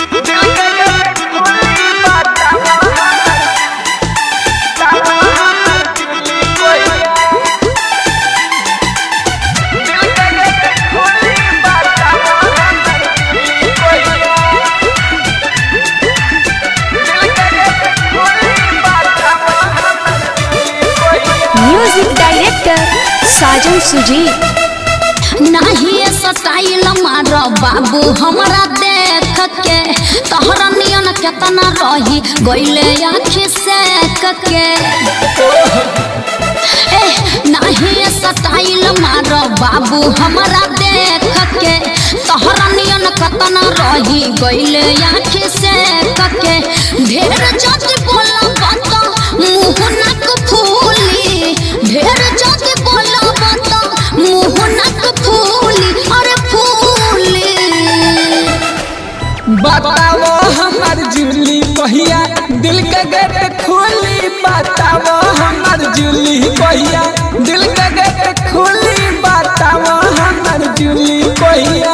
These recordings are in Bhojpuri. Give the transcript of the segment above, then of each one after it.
म्यूजिक डायरेक्टर साजन सुजी नहीं स्टाइल मार बाबू हमरा देख के तोहरा नियन केतना रही गइले आँखि से के ए नहीं स्टाइल मार बाबू हमरा देख के तोहरा नियन केतना रही गइले आँखि से के ढेर जति बोला बात मुंह नाक फूली ढेर जति बोला बात मुंह नाक फूली अरे फूली बताओ हमार जूली कहिया दिल के गेट खोली बताओ हमार जूली कहिया दिल के गेट खोली बताओ हमार जूली कहिया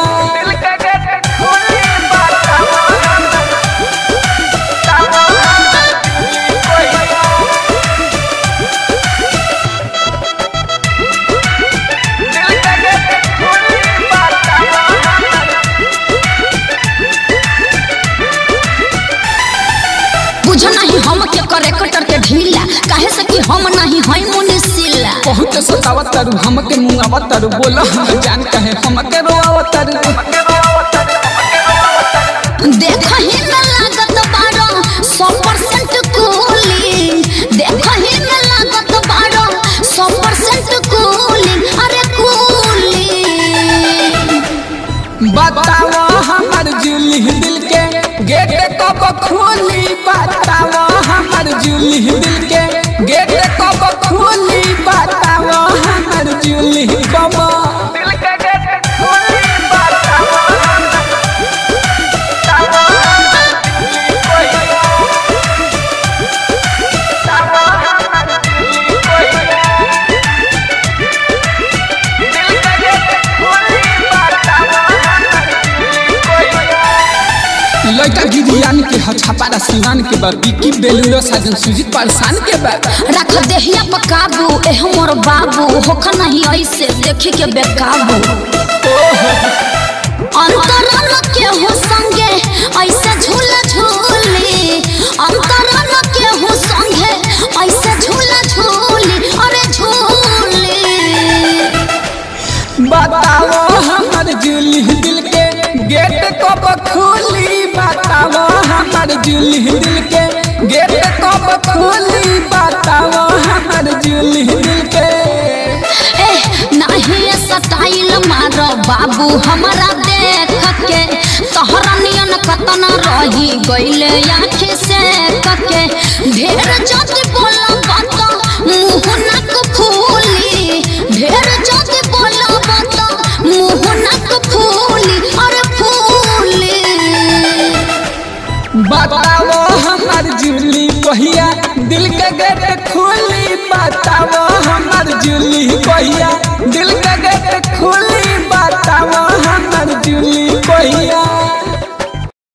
बुझ नहीं हम के करे कटर के ढीला काहे से कि हम नहीं हई मुनिसिला बहुत सतावत तारू हमके मुंगावत तारू बोला जान कहे हमके रोआवत तारू देख ही न लागत बारो 100% कूलिंग देख ही न लागत बारो 100% कूलिंग अरे कूलिंग बताओ हमार जूली दिल के गेट कब खोली बताओ हमार जूली दिल के गेट कब खोली बताओ हमार जूली कब लड़का गिरियान के हछापारा सिवान के बा बिकी बेलूरो साजन सुजीत पारसान के बा रख देहिया पर काबू ए हमर बाबू होख नहीं ऐसे देखी के बेकाबू अंतरन के हो संगे ऐसे झूला झूली अंतरन के हो संगे ऐसे झूला झूली अरे झूली बताओ हमार जूली दिल के गेट कब खोली बताओ हमार जूली दिल के गेट कब खोली बताओ हमार जूली दिल के ए नहीं स्टाइल मार बाबू हमरा देख के तोहरा नियन कतना रही गइले आँखि से के ढेर जति बोला बात मुंह नाक फूली ढेर जति बोला बात मुंह नाक फूली अरे फूली बताओ हमार जूली कहिया दिल के गेट खोली बताओ हमार जूली कहिया दिल